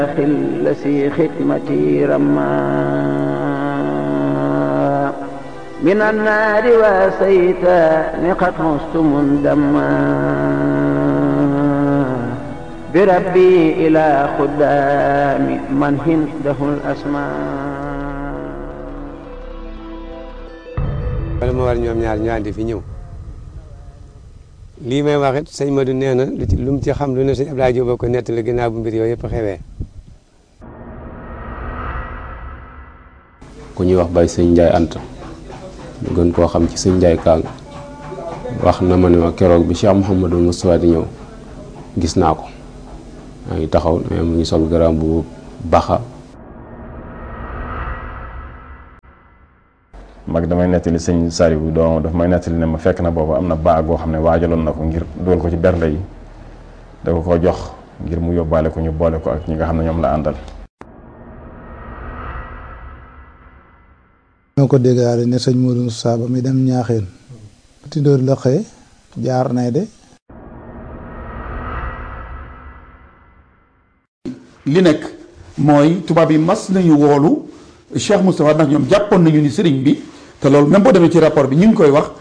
الذي ختمتي رما من النار وسيت قد مست مندما بربي إلى خدام من هنده الأسماء wala ma war ñoom ñaar ñu àndi fi ñëw lii may wax it sëñ Madou nee na lu ci lu mu ci xam lu ne sëñ Abdoulaye Diop ko nettali ginnaaw bu mbir yooyu yëpp xewee ku ñuy wax bay sëñ Njaay Anta ñu gën koo xam ci sëñ Njaay Kaang wax na ma ne ma keroog bi Cheikh Mouhamadou Moustapha di ñëw gis naa ko maa ngi taxaw mais mu ngi sol garaam bu baxa mag damay nettali sëñ Saliou doom daf may nettali ne ma fekk na boobu am na baag boo xam ne waajaloon na ko ngir dugal ko ci bernde yi da ko ko jox ngir mu yóbbaale ko ñu boole ko ak ñi nga xam ne ñoom la àndal ñoo ko déggaale ne sëñ Modou Moussa ba mi dem ñaaxeen tindóor la xëye jaar nay de li nekk mooy tubaab yi mas nañu woolu Cheikh Moustapha ndax ñoom jàppoon nañu ni sëriñ bi te loolu même boo demee ci rapport bi ñu ngi koy wax